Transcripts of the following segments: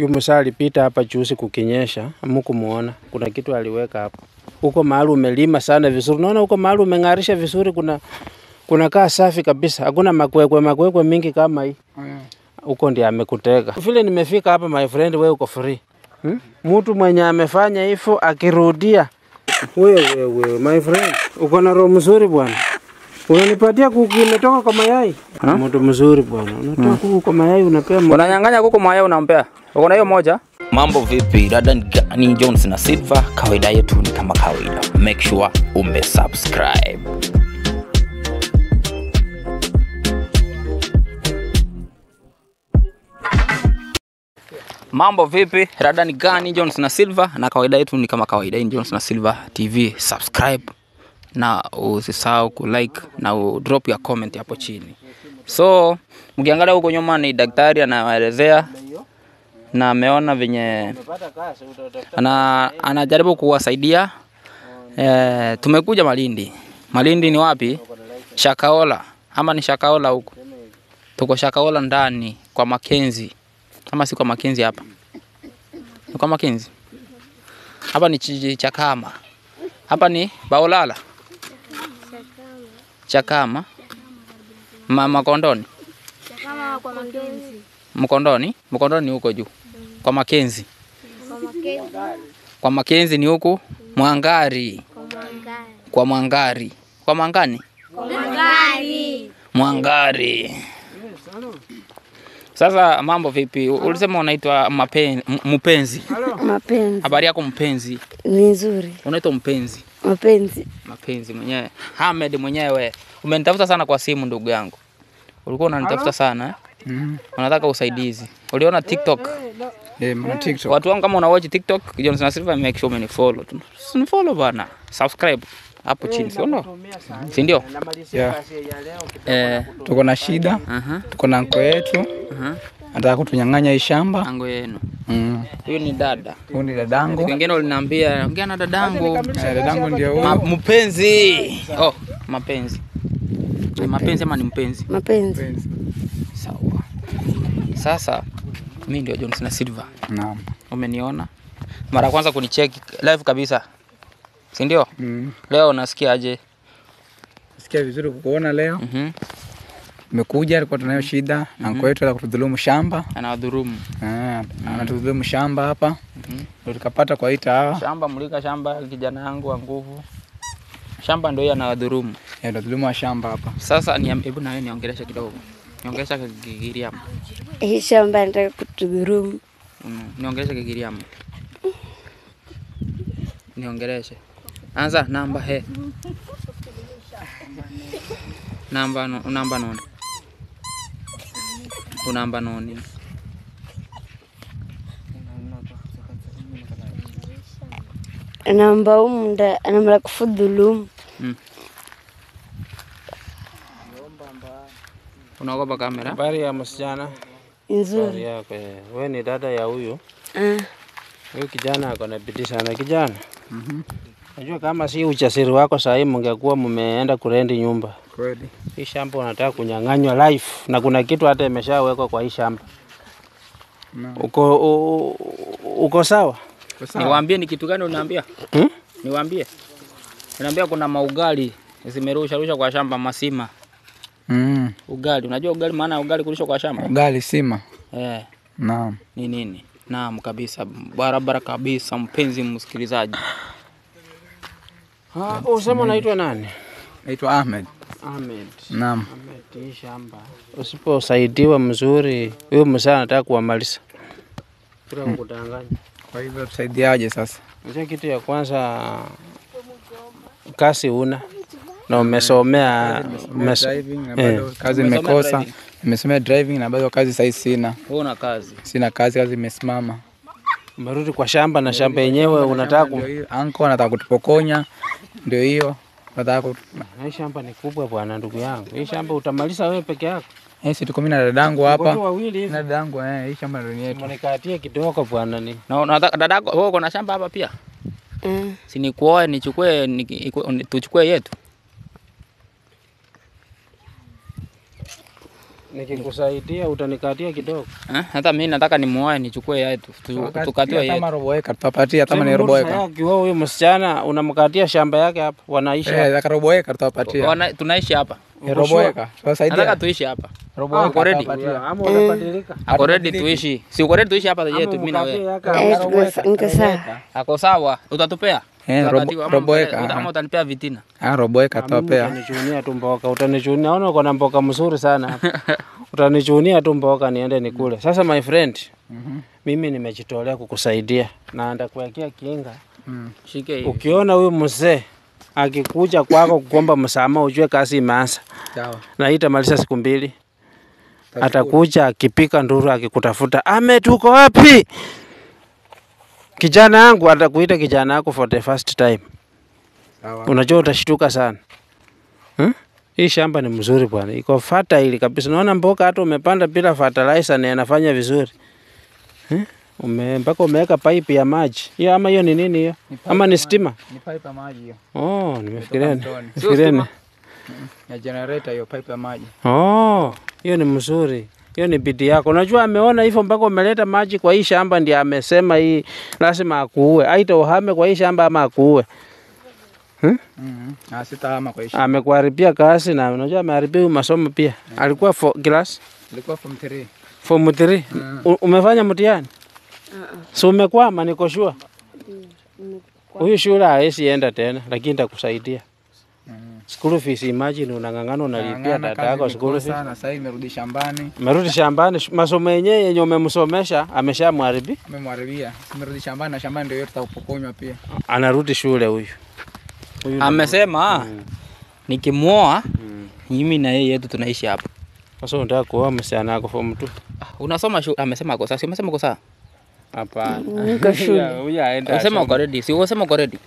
Huyu msaa alipita hapa juzi kukinyesha, hamkumuona. Kuna kitu aliweka hapo. Huko mahali umelima sana vizuri. Unaona huko mahali umeng'arisha vizuri kuna kuna kaa safi kabisa. Hakuna makwekwe makwekwe mingi kama hii. Huko ndiye amekutega. Vile nimefika hapa my friend, wewe uko free. Hmm? Mtu mwenye amefanya hivyo akirudia. Wewe wewe my friend, uko na roho mzuri bwana. Unanipatia kuku imetoka kwa mayai. Mtu mzuri bwana. Unatoa kuku kwa mayai unapea mtu. Unanyang'anya kuku mayai unampea. Uko na hiyo moja? Mambo vipi? Dada ni gani? Jones na Silva. Kawaida yetu ni kama kawaida. Make sure umesubscribe. Mambo vipi? Rada ni gani? Jones na Silva, na kawaida yetu ni kama kawaida. Hii ni Jones na Silva TV. Subscribe na usisahau kulike na udrop ya comment hapo chini. So mkiangalia huko nyuma ni daktari anawaelezea na ameona venye ana, anajaribu kuwasaidia. E, tumekuja Malindi. Malindi ni wapi? Shakaola ama ni Shakaola huko? Tuko Shakaola ndani kwa Makenzi ama si kwa Makenzi hapa? Ni kwa Makenzi hapa ni Chi- Chakama, hapa ni Baolala, Chakama, Ma, Makondoni, kama kwa Makenzi, Mkondoni, Mkondoni ni huko juu kwa Makenzi, kwa Makenzi, kwa Makenzi ni huku Mwangari, kwa Mwangari, kwa Mwangari, kwa Mwangani, kwa Mwangari. Mwangari. Sasa mambo vipi? Ulisema unaitwa mapen, m- mpenzi. Mapenzi Habari yako mpenzi? ni nzuri, Unaitwa mpenzi. mapenzi Mapenzi mwenyewe. Hamed mwenyewe. Umenitafuta sana kwa simu ndugu yangu. Ulikuwa unanitafuta sana eh? Mm. Unataka usaidizi. Uliona TikTok? Eh, mna TikTok. Watu wangu kama una watch TikTok, Johnson Silva make sure umenifollow tu. Unifollow bana. Subscribe hapo chini, si ndio? Si ndio? Yeah. Eh, Tuko na shida, aha. tuko na nko yetu, Aha. anataka kutunyang'anya hii shamba. Ango yenu. Mm. Huyu ni dada. Huyu ni dadangu. Wengine uliniambia ongea na dadangu. Eh, dadangu ndio Ma, huyu. mpenzi. Oh, mapenzi. Ni mapenzi ama ni mpenzi? mapenzi Sawa. Sasa mimi ndio Johnson Silva. Naam. Umeniona? Mara ya kwanza kunicheki live kabisa. Si ndio? Mm. Leo unasikia aje? Sikia vizuri kukuona leo. Mhm. Umekuja, alikuwa tunayo shida na nko yetu ala kutudhulumu shamba. Anawadhurumu. Eh, anatudhulumu shamba hapa. Ndio tukapata kwa ita hawa. Shamba mlika shamba kijana yangu wa nguvu. Shamba ndio yeye anawadhurumu. Eh, ndio dhulumu wa shamba hapa. Sasa ni hebu na wewe niongeleshe kidogo. Niongelesha Kigiriama. hii shamba anataka kutudhurumu. Mm, niongeleshe Kigiriama. Niongeleshe. Anza namba he. Namba no, namba noni. Unamba noni. Namba umunda anamla kufudhulumu. Unaogopa kamera? Habari ya msichana. Nzuri. Habari yako. eh. Wewe ni dada ya huyu. Ah, Huyu kijana ako na bidii sana kijana. Najua kama si uchasiri wako saa hii mngekuwa mmeenda kurendi nyumba. Kweli. Hii shamba unataka kunyang'anywa life na kuna kitu hata imeshawekwa kwa hii shamba. Naam. Uko u, uko sawa? Kwa sawa. Niwaambie ni kitu gani unaambia? Hmm? Niwaambie. Unaambia kuna maugali zimerusha rusha kwa shamba masima. Mm. Ugali, unajua ugali maana ya ugali kurusha kwa shamba? Ugali sima. Eh, Naam. ni nini? Naam kabisa, barabara kabisa, mpenzi msikilizaji. Ah, usema unaitwa nani? Naitwa Ahmed. Ahmed. Naam. Ahmed, hii shamba. Usiposaidiwa mzuri, huyo msaa anataka kuwamaliza. Bila kukudanganya. Kwa hivyo tusaidiaje sasa? Unajua kitu ya kwanza kazi una na umesomea umeso, Driving na eh. bado kazi Umesomea nimekosa. driving? Nimesomea driving na bado kazi sasa sina. Wewe una kazi. Sina kazi, kazi imesimama. umerudi kwa shamba na shamba yenyewe unataka ku... Ndio hiyo, Anko anataka kutupokonya. Ndio hiyo. Nataka ku... Na hii shamba ni kubwa bwana, ndugu yangu. Hii shamba utamaliza wewe peke yako. Eh, si tuko mimi na dadangu Watu hapa. wawili hivi. Na dadangu eh, hii shamba ndio ni yetu. Mnikatie kidogo bwana ni. Na unataka dadako wewe uko na shamba hapa pia? ah, Si nikuoe nichukue ni, iku- ni- tuchukue yetu. Nikikusaidia utanikatia kidogo. Eh, hata mimi nataka nimuoe nichukue yetu tu- tukatiwe kama yetu. robo eka tutapatia kama ni Sasa robo Musa eka. yake wewe huyo msichana unamkatia shamba yake hapa, wanaishi hapa. Eh, zaka robo eka tutapatia. Wana- tunaishi hapa. Eh, robo eka. Nataka Tutasaidia. tuishi hapa. Robo Ah, eka uko ready? tutapatia. Ama unabadilika. Ako ready tuishi. Si uko ready tuishi hapa yetu mimi na Mkatie wewe. yake Eh, hapa. tuko- niko sawa. Ako sawa. Utatupea? Eh, Utakatiwa robo- ama robo utale- eka, uta- ah. ama utanipea vitina. Ah, robo eka Mimi tutapea. Utanichunia tu mboka, utanichunia. Naona uko na mboka mzuri sana hapa. Utanichunia tu mboka niende nikule. Sasa my friend, mimi nimejitolea kukusaidia na ndakuwekea kinga. Shike hii. Ukiona huyu mzee akikuja kwako kuomba msamaha, ujue kazi imeanza Sawa. na hii itamaliza siku mbili. Atakuja akipika nduru akikutafuta, ame, tuko wapi? Kijana yangu atakuita kijana yako for the first time. Sawa. Unajua utashtuka sana hmm? Hii shamba ni mzuri bwana, iko fertile kabisa. Naona mboga hata umepanda bila fertilizer na inafanya vizuri hmm? Ume, mpaka umeweka pipe ya maji hiyo, ama hiyo ni nini hiyo, ama ni stima? Ni pipe ya maji hiyo. Oh, nimefikiria Kutoka mtoni. nimefikiria ni Ya generator hiyo pipe ya maji. Oh, hiyo ni mzuri. Hiyo ni bidii yako. Unajua ameona hivyo mpaka umeleta maji kwa hii shamba ndiye amesema hii lazima akuue. Aita uhame kwa hii shamba ama akuue. Mhm. Ah, sitahama kwa hiyo. Amekuharibia kazi na unajua ameharibia huyu masomo pia. Alikuwa for class Ilikuwa form 3. form 3. U- Umefanya mtihani? So umekwama niko sure. Huyu shule hawezi enda tena lakini nitakusaidia. School fees imagine unang'ang'ana unalipia Ng'ang'ana dada kazi yako school fees. nimekosa, na sasa hivi nimerudi shambani. Merudi shambani, sh- masomo yenyewe yenye umemsomesha ameshamharibi, Amemharibia. Nimerudi shambani na shambani ndio yote tutakupokonywa pia. anarudi shule huyu. Huyu ndo- Amesema nikimuoa mimi na yeye yetu tunaishi hapa. Sasa unataka kuoa msichana wako form 2? Ah, Unasoma shule, amesema ako sawa. Si umesema uko sawa? Hapana. Niko shule. Huyu aenda. Unasema asome. uko ready. Si unasema uko ready.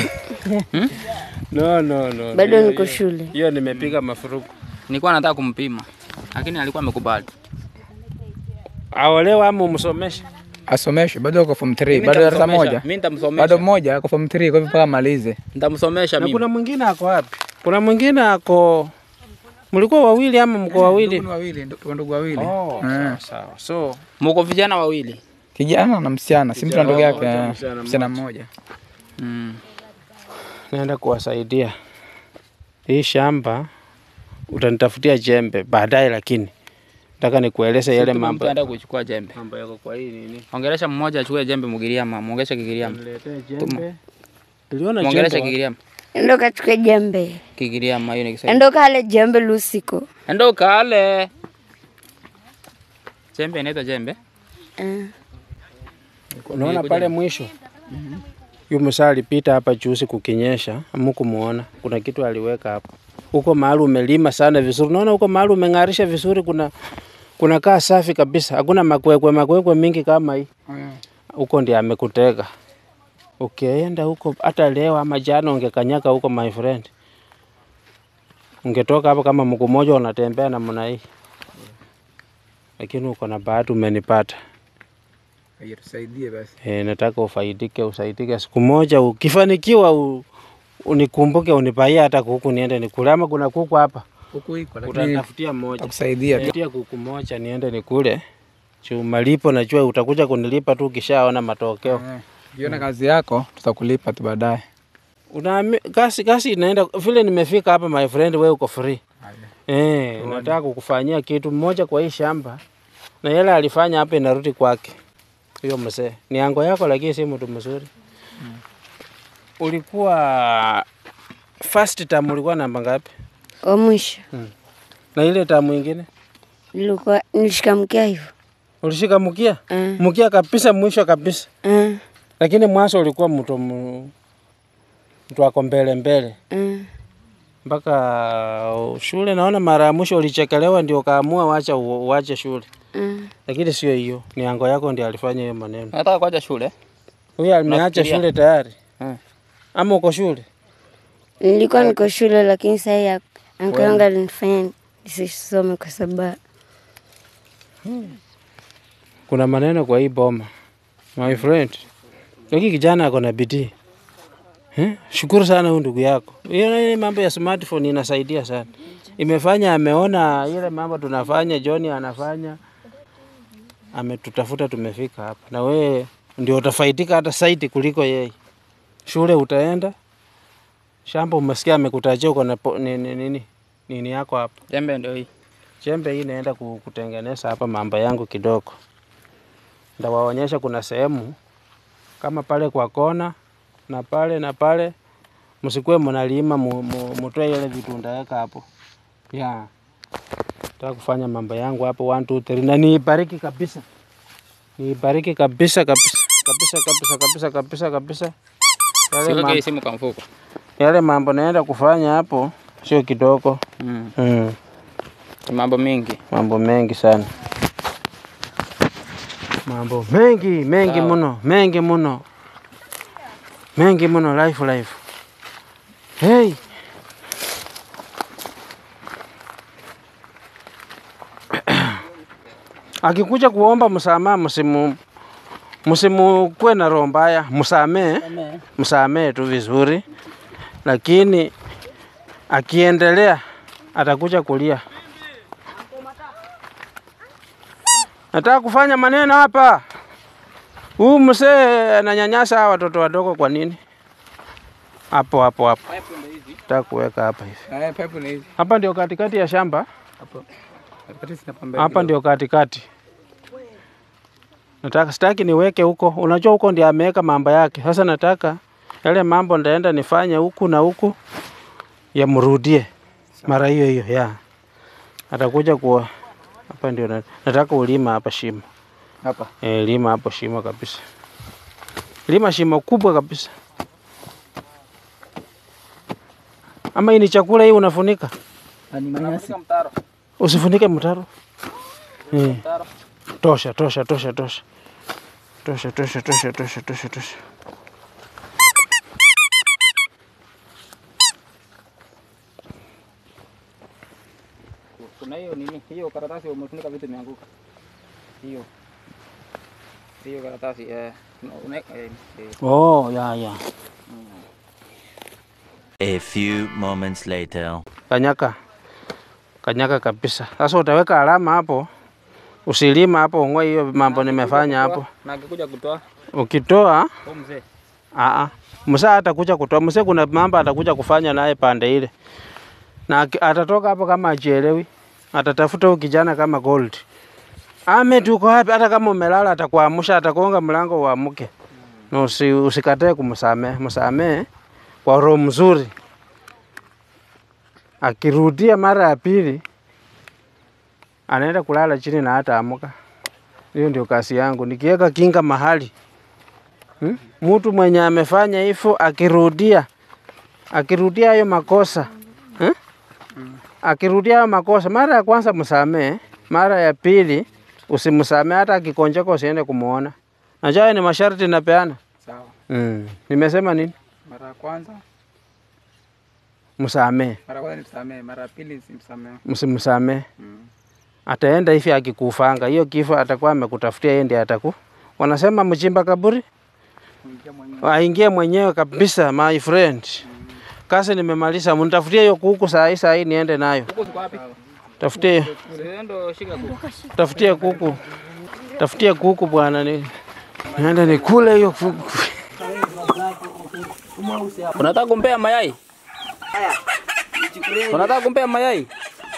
No, no, no. Bado Hiyo- niko hiyo- shule. Hiyo nimepiga mafuruku. Nilikuwa nataka kumpima. Lakini alikuwa amekubali. Aolewa ama umsomeshe? Asomeshwe bado uko form 3, Mimi bado darasa nitamsomesha. moja. Mimi nitamsomesha. Bado mmoja ako form 3 kwa hivyo mpaka amalize. Nitamsomesha Na mimi. kuna mwingine ako wapi? Kuna mwingine ako Mlikuwa wawili ama mko wawili? Ndugu wawili, ndu- ndugu wawili. Oh, Eh. sawa sawa. So, Mko vijana wawili. Kijana na msichana, si mtu na ndugu yake. Kijana eh. msichana Msichana mmoja. Mm. naenda kuwasaidia. Hii shamba utanitafutia jembe baadaye, lakini nataka nikueleze yale mambo Mtu anaenda kuchukua jembe. mambo yako kwa hii nini. Ongelesha mmoja achukue jembe Mugiriama, muongeshe Kigiriama. Niletee jembe. Niliona Muongeleshe jembe. Kigiriama. Endo kachukue jembe. Kigiriama hiyo ni Kiswahili. Endo kale jembe lusiko. Endo kale. Jembe inaitwa jembe. Eh. Unaona pale mwisho yu msaa alipita hapa juzi kukinyesha, amukumuona kuna kitu aliweka hapo. Huko mahali umelima sana vizuri, unaona huko mahali umeng'arisha vizuri, kuna kuna kaa safi kabisa, hakuna makwekwe makwekwe mingi kama hii. Huko ndiye amekutega. Ukienda huko hata leo ama jana ungekanyaka huko, my friend, ungetoka hapo kama mguu mmoja unatembea namna hii, lakini uko na bahati, umenipata. Haya tusaidie basi. E, nataka ufaidike, usaidike siku moja. Ukifanikiwa u, unikumbuke, unipaie hata kuku niende nikule, ama kuna kuku hapa Huku iko lakini utatafutia moja, takusaidia tu. tafutia kuku moja niende nikule. Juu malipo najua utakuja kunilipa tu ukishaona matokeo. Eh, Ukiona kazi yako tutakulipa tu baadaye. Unaami, kasi kasi inaenda vile nimefika hapa, my friend, wewe uko free. Eh, nataka kukufanyia kitu mmoja kwa hii shamba, na yale alifanya hapa inarudi kwake. Hiyo mzee ni ango yako, lakini si mtu mzuri. Ulikuwa first term ulikuwa namba ngapi? Wa mwisho. Na ile tamu ingine Nilikuwa nilishikamkia hivyo. ulishika mkia Eh. mkia kabisa, mwisho kabisa, Eh. lakini mwanzo ulikuwa mtu mu- mtu ako mbele mbele Eh. mpaka shule. Naona mara ya mwisho ulichekelewa, ndio kaamua wacha u- uache shule, Eh. lakini sio hiyo, ni ango yako ndio alifanya hiyo maneno. Nataka kuacha shule. Huyu ameacha Unafikiria? shule tayari Mm. ama uko shule? Nilikuwa niko shule lakini sasa ya anko yangu alinifanya nisisome kwa sababu Kuna maneno kwa hii boma my friend, lakini kijana ako na bidii Eh, shukuru sana huyu ndugu yako. Hiyo ile mambo ya smartphone inasaidia sana. Imefanya ameona ile mambo tunafanya, John anafanya, ametutafuta tumefika hapa, na wewe ndio utafaidika hata zaidi kuliko yeye. Shule utaenda, shamba umesikia amekutajia uko na po- nini, nini, nini yako hapa. Jembe ndio hii. Chembe hii naenda ku- kutengeneza hapa mambo yangu kidogo. Ndawaonyesha kuna sehemu kama pale kwa kona na pale na pale, msikuwe mnalima mu- mu- mutoe ile vitu ndaweka hapo ya nataka kufanya mambo yangu hapo 1 2 3 na niibariki kabisa, niibariki kabisa kabisa kabisa kabisa kabisa kabisa kabisa. Yale Siweke hii mambo, simu kwa mfuko. yale mambo naenda kufanya hapo sio kidogo Mm. mm. Ni mambo mengi. mambo mengi sana, mambo mengi mengi Sawa. muno, mengi muno, mengi muno, life life. Hey. Akikuja kuomba msamaha, msimu msimukuwe na roho mbaya, msamee, msamee tu vizuri, lakini akiendelea atakuja kulia. Nataka kufanya maneno hapa. Huyu mzee ananyanyasa hawa watoto wadogo kwa nini? Hapo hapo hapo. Nataka kuweka hapa hivi. Eh, pipe ni hizi. Hapa ndio katikati ya shamba. Hapo. Katikati zina pamba Hapa ndio katikati. Nataka sitaki niweke huko. Unajua huko ndio ameweka mambo yake. Sasa nataka yale mambo ndaenda nifanye huku na huku yamrudie mara hiyo hiyo ya. Atakuja kuwa hapa ndio na- nataka ulima hapa shimo. hapa. E, lima hapo shimo kabisa, lima shimo kubwa kabisa. Ama hii ni chakula hii unafunika? Ni manyasi. mtaro. Usifunike mtaro. Eh, Mtaro. tosha tosha tosha tosha tosha tosha tosha tosha tosha tosha. Kuna hiyo nini? Hiyo karatasi umefunika vitu imeanguka. Hiyo. Hiyo karatasi eh una- una- eh, eh, Oh, ya ya. A few moments later. Kanyaka kanyaka kabisa. Sasa utaweka alama hapo, usilima hapo, ung'oe hiyo mambo nimefanya hapo. na akikuja kutoa Ukitoa huyu mzee. Aa, msa atakuja kutoa msa, kuna mambo atakuja kufanya naye pande ile, na aki- atatoka hapo kama ajielewi, atatafuta huyu kijana kama gold. Ahmed, uko wapi? Hata kama umelala atakuamsha, atakonga mlango uamke, na usi, usikatae kumsamehe, msamehe kwa roho mzuri. Akirudia mara ya pili, anaenda kulala chini na hata amuka. Hiyo ndio kazi yangu, nikiweka kinga mahali Hmm? Mtu mwenye amefanya hivyo akirudia akirudia hayo makosa hmm? Akirudia hayo makosa, mara ya kwanza msamee, mara ya pili usimsamee, hata akikonjeka usiende kumuona. Najua hayo ni masharti napeana. Sawa. Mm. Nimesema nini? Mara ya kwanza, Msamee, mara ya kwanza nimsamehe, mara ya pili simsamehe. msimsamee. Mm. Ataenda hivi akikufanga, hiyo kifo atakuwa amekutafutia yeye ndiye ataku. Wanasema mchimba kaburi Kuingia mwenyewe. aingie mwenyewe kabisa, my friend. Kazi nimemaliza, mnitafutie hiyo kuku saa hii saa hii niende nayo. Huko ziko wapi? Tafutie, Wewe ndo shika kuku. tafutie kuku, tafutie kuku bwana, ni niende nikule hiyo kuku. Unataka kumpea mayai? Unataka kumpea mayai?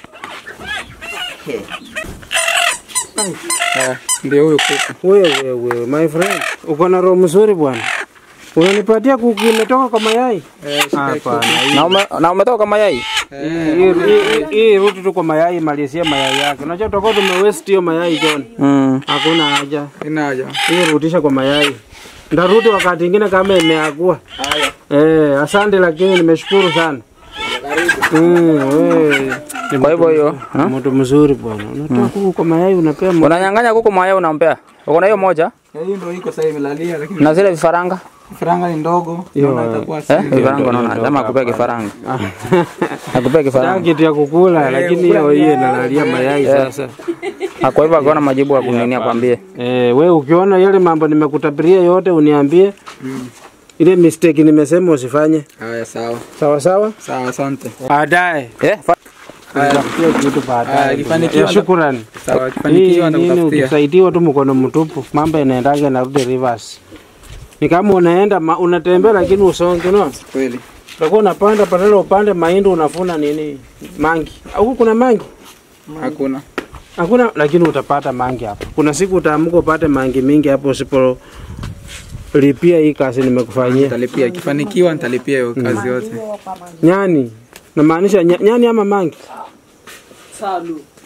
Eh, Ndio huyo kuku. Wewe wewe, my friend, uko na roho mzuri bwana. Unanipatia kuku imetoka kwa mayai? Eh, shika hii kuku. Hapana, hii- Na ume, na umetoka mayai? hii- hii- hii ruti tu kwa mayai, malizie mayai yake. Unajua tutakuwa tumewaste hiyo mayai John. Mm. Hakuna haja. Ina haja. Hii rudisha kwa mayai. Ndarudi wakati ingine kama imeagua. Eh, asante lakini nimeshukuru sana. Mm, wewe. Ni Kwa hivyo hiyo, mtu- mtu mzuri bwana. Unatoa kuku kwa mayai unapea mtu. Unanyang'anya kuku mayai unampea. Uko na hiyo moja Eh, Hii ndio iko sasa imelalia lakini na zile vifaranga? faranga ni ndogo. Hiyo, Naona itakuwa Eh? si. Vifaranga unaona, sema akupea kifaranga. Akupea Sitaki kifaranga. kitu ya kukula lakini hiyo hiyo inalalia mayai sasa. Ah, Kwa hivyo akaona majibu ya kunini akwambie. Eh, we ukiona yale mambo nimekutabiria yote uniambie. ile mistake nimesema usifanye. Haya, sawa Sawa sawa. sawa, asante. Baadaye Eh, fa- nitakupatia kitu Haya, baadaye. ikifanikiwa Ya, Shukrani. Sawa, Hii akifanikiwa nini nitakutafutia. ukisaidiwa tu mkono mtupu, mambo yanaendaga narudi reverse. Ni kama unaenda ma, unatembea lakini usonge no. Kweli. Utakuwa unapanda badala upande mahindi unafuna nini? Mangi. Huku kuna mangi? Hakuna. Hakuna, lakini utapata mangi hapa. Kuna siku utaamka upate mangi mingi hapo usipo lipia hii kazi nimekufanyia. Nitalipia, ikifanikiwa nitalipia hiyo kazi yote. Nyani. Namaanisha nya- nyani ama mangi? Salu.